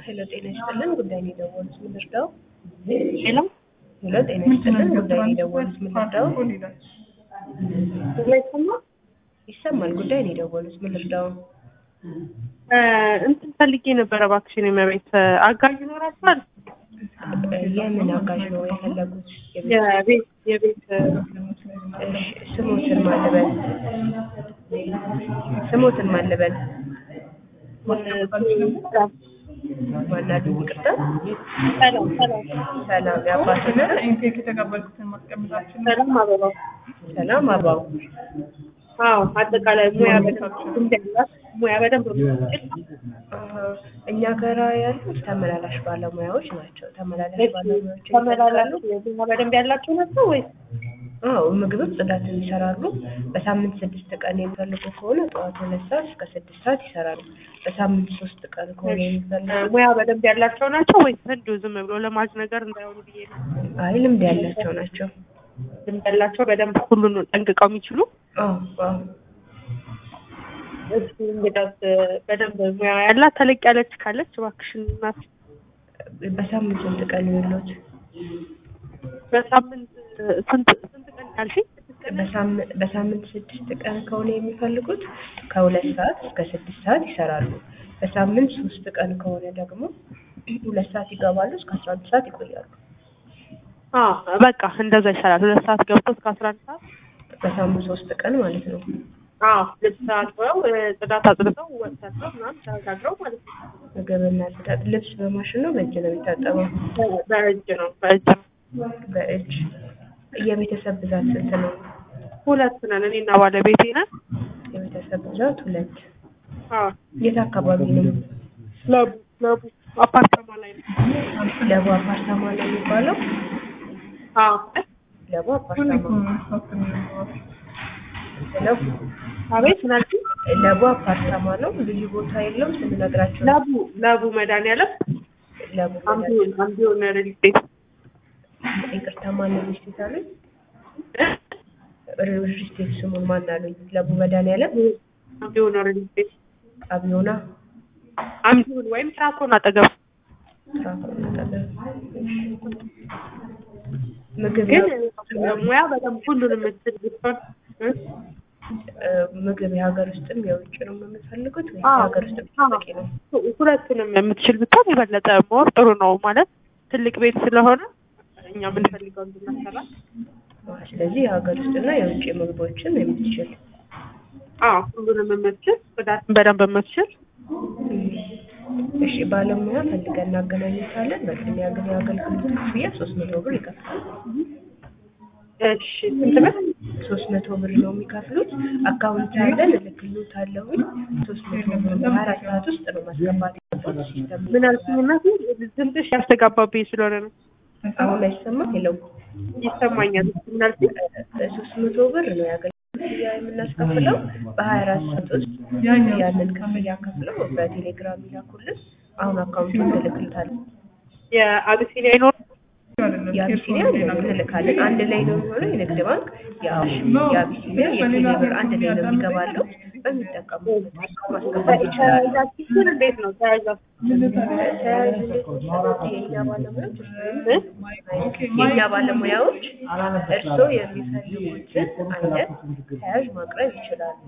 ሄሎ ጤና ይስጥልን ጉዳይ ነው የደወሉት ምን ልርዳው? ሄሎ ሄሎ ጤና ይስጥልን ጉዳይ ነው የደወሉት ምን ልርዳው? ይሰማል ጉዳይ ነው የደወሉት ምን ልርዳው? እንትን ፈልጌ ነበረ እባክሽን የመቤት አጋዥ ይኖራችኋል? የምን አጋዥ ነው የፈለጉት? የቤት የቤት እሺ፣ ስሞትን ማልበል ስሞትን ማልበል ማናሉ ይቅርታ ሰላም ሰላም ሰላም የአባትና ኢንቴክ የተቀበልኩትን ማስቀመጣችን ሰላም አበባው ሰላም አባው አዎ አጠቃላይ ሙያ በደንብ ልምድ ያላት ሙያ በደንብ የምትችል አሀ፣ እኛ ጋራ ያሉት ተመላላሽ ባለሙያዎች ናቸው። ተመላላሽ ባለሙያዎች ተመላላሉ ሙያ በደንብ ያላቸው ናቸው ወይስ አዎ ምግብም ጽዳትም ይሰራሉ። በሳምንት ስድስት ቀን የሚፈልጉ ከሆነ ጠዋት ሁለት ሰዓት እስከ ስድስት ሰዓት ይሰራሉ። በሳምንት ሶስት ቀን ከሆነ የሚፈልጉ ሙያ በደንብ ያላቸው ናቸው ወይስ እንዲሁ ዝም ብሎ ለማዝ ነገር እንዳይሆኑ ብዬ ነው። አይ ልምድ ያላቸው ናቸው። ልምድ ያላቸው በደንብ ሁሉን ጠንቅቀው የሚችሉ አዎ አዎ እሱ እንግዳስ በደንብ ሙያ ያላት ተለቅ ያለች ካለች እባክሽን እናት በሳምንት ስንት ቀን የሚሉት? በሳምንት ስንት ስንት ቀን ያልሽኝ? በሳምንት በሳምንት ስድስት ቀን ከሆነ የሚፈልጉት ከሁለት ሰዓት እስከ ስድስት ሰዓት ይሰራሉ። በሳምንት ሶስት ቀን ከሆነ ደግሞ ሁለት ሰዓት ይገባሉ እስከ አስራ አንድ ሰዓት ይቆያሉ። አዎ በቃ እንደዛ ይሰራል። ሁለት ሰዓት ገብቶ እስከ አስራ አንድ ሰዓት በሳምንት ሶስት ቀን ማለት ነው። አዎ ልብስ አጥበው ጽዳት አጽድተው ወጥ ሰርተው ምናምን ተጋግረው ማለት ነው። ምግብና ጽዳት ልብስ በማሽን ነው በእጅ ነው የሚታጠበው? በእጅ ነው በእጅ ነው። በእጅ የቤተሰብ ብዛት ስንት ነው? ሁለት ነን እኔና ባለቤቴ ነን። የቤተሰብ ብዛት ሁለት። አዎ የት አካባቢ ነው? ለቡ ለቡ አፓርታማ ላይ ነው። ለቡ አፓርታማ ነው የሚባለው? አዎ ለቡ አፓርታማ ሄሎ አቤት ምናልሽ ለቡ አፓርታማ ነው። ልዩ ቦታ የለውም ስንነግራቸው ነው። ለቡ ለቡ መድኃኒዓለም ለቡ አምቢዮን አምቢዮን ሪል ስቴት ይቅርታ ማነው ሚስቴት አሉኝ? ሪል ስቴት ስሙን ማን አሉኝ? ለቡ መድኃኒዓለም አምቢዮን ሪል ስቴት አብዮና አምቢዮን ወይም ትራኮን አጠገብ ትራኮን አጠገብ። ምግብ ግን ያው- ሙያ በደንብ ሁሉንም የምትችል ብትሆን እ? እ፣ ምግብ የሀገር ውስጥም የውጭ ነው የምፈልጉት ወይ አዎ። የሀገር ውስጥ ብቻ በቂ ነው? ሁለቱንም የምትችል ብትሆን የበለጠ ሞር ጥሩ ነው። ማለት ትልቅ ቤት ስለሆነ እኛ የምንፈልገው እንድናሰራ አዎ፣ ስለዚህ የሀገር ውስጥና የውጭ ምግቦችን የምትችል አዎ ሁሉንም የምትችል ጽዳትን በደንብ የምትችል እሺ ባለሙያ ፈልገን እናገናኝታለን። በቅድሚያ ግን የአገልግሎት ክፍያ ሶስት መቶ ብር ይከፍላል። እሺ ስንት ብር? ሶስት መቶ ብር ነው የሚከፍሉት። አካውንት ያለን እልክልዎታለሁኝ። ሶስት መቶ ብር በሀያ አራት ሰዓት ውስጥ ነው ማስገባት ያለበት ሲስተም ምን አልሽኝ እናቴ? ድምፅሽ ያስተጋባብኝ ስለሆነ ነው። አሁን አይሰማም? የለው ይሰማኛል። ምን አልሽኝ? ሶስት መቶ ብር ነው የአገልግሎት ክፍያ የምናስከፍለው። በሀያ አራት ሰዓት ውስጥ ያንን ክፍያ ከፍለው በቴሌግራም ይላኩልን። አሁን አካውንቱን እልክልዎታለሁ። የአቢሲኒያ ይኖር የአቢሲኒያ እንልካለን። አንድ ላይ ነው የሚሆነው። የንግድ ባንክ የአዋሽ የአቢሲኒያ የቴሌ ብር አንድ ላይ ነው የሚገባለው። በሚጠቀሙበት ማስገባት ይችላሉ። ተያይዛችሁ እንዴት ነው ተያይዛችሁ? ተያያዥ እንዴት መሰረት የእኛ ባለሙያዎች የእኛ ባለሙያዎች እርስዎ የሚፈልጉትን አይነት ተያያዥ ማቅረብ ይችላሉ።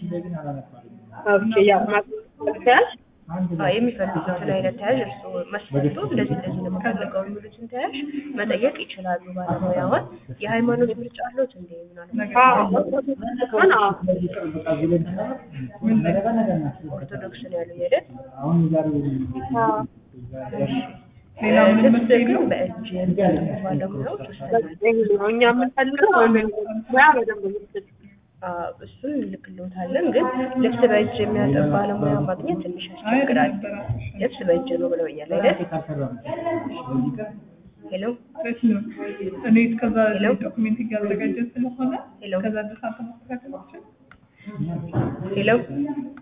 ኦኬ ያው ማስመሰል ተያዥ አዎ፣ የሚፈልጉትን አይነት ተያያዥ እርስዎ መስፈርቶ እንደዚህ እንደዚህ ነው የምፈልገው የሚሉትን ተያያዥ መጠየቅ ይችላሉ። ባለሙያዋን የሃይማኖት ምርጫ አለዎት እንዴ? ምናልባት ኦርቶዶክስ ነው ያሉኝ አይደል? ሌላ ምን ልብስ ግን በእጅ የሚያጥቡ ባለሙያዎች ወስደናል። እኛ የምንፈልገው ሙያ በደንብ የምትችል አዎ፣ እሱን እንልክልዎታለን። ግን ልብስ በእጅ የሚያጠብ ባለሙያ ማግኘት ትንሽ ያስቸግራል። ልብስ በእጅ ነው ብለውኛል አይደል? ሄሎ እኔ እስከዛ ሄሎ? ዶክሜንት እያዘጋጀ ስለሆነ ሄሎ? ከዛ ድረስ አንተ ማስተካከል አትችልም? ሄሎ